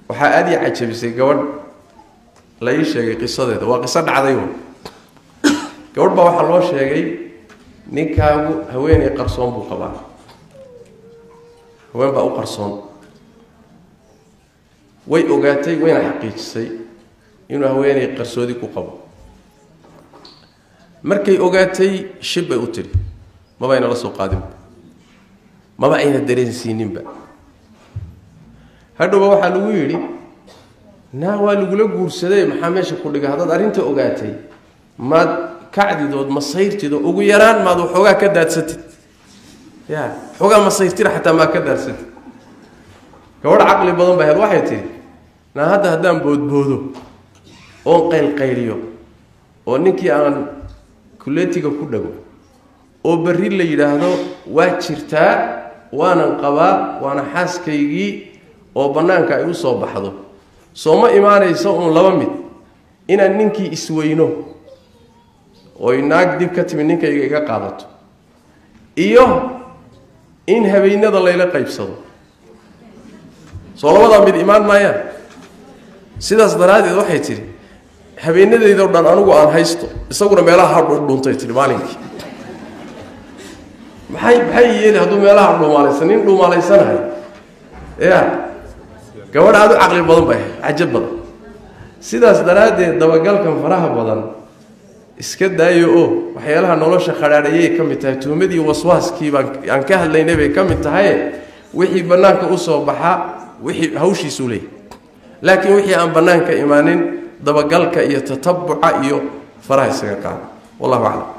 waxaa aada ii cajabisay gabadh la ii sheegay qisadeeda waa qiso dhacday un gabadh baa waxaa loo sheegay ninkaagu haweeney qarsoon buu qabaa haween baa u qarsoon way ogaatay wayna xaqiijisay inuu haweeney qarsoodi ku qabo markay ogaatay shib bay u tiri maba ayna la soo qaadinba maba ayna dareensiininba hadhowba waxaa lagu yidhi naa waa lagula guursaday maxaa meesha ku dhiga haddaad arrinta ogaatay maad kacdidood masayrtid oo ugu yaraan maad waxoogaa ka daadsatid ya waxoogaa masayrtida xataa maad ka daadsatid gabadh caqli badan ba ahayd waxay tihi naa hadda haddaan boodboodo oon qaylqayliyo oo ninkii aan kuleetiga ku dhago oo berri la yidhaahdo waa jirtaa waanan qabaa waana xaaskaygii oo bannaanka ay u soo baxdo soo ma imaanayso uun laba mid inaan ninkii isweyno oy naag dib ka timi ninkayga iga qaadato iyo in habeennada layla qaybsado soo labadaa mid imaan maayaan sidaas daraaddeed waxay tidhi habeenadeydao dhan anigu aan haysto isaguna meelaha ha dhuntay tihi maalinkii maxay maxay yeeli hadduu meelaha dhuumaalaysan nin dhuumaalaysanahay ya gabadh aada u caqli badan bay ahayd cajab badan sidaas daraaddeed dabagalkan faraha badan iska daayo oo waxyaalaha nolosha khadhaadhayay ka mid tahay tuhmadii waswaaskii baan aan ka hadlaynay bay ka mid tahaye wixii bannaanka usoo baxa wixii hawshiisuu leeyahy laakiin wixii aan bannaanka imaanin dabagalka iyo tatabuca iyo faraha isaga qaada wallahu aclam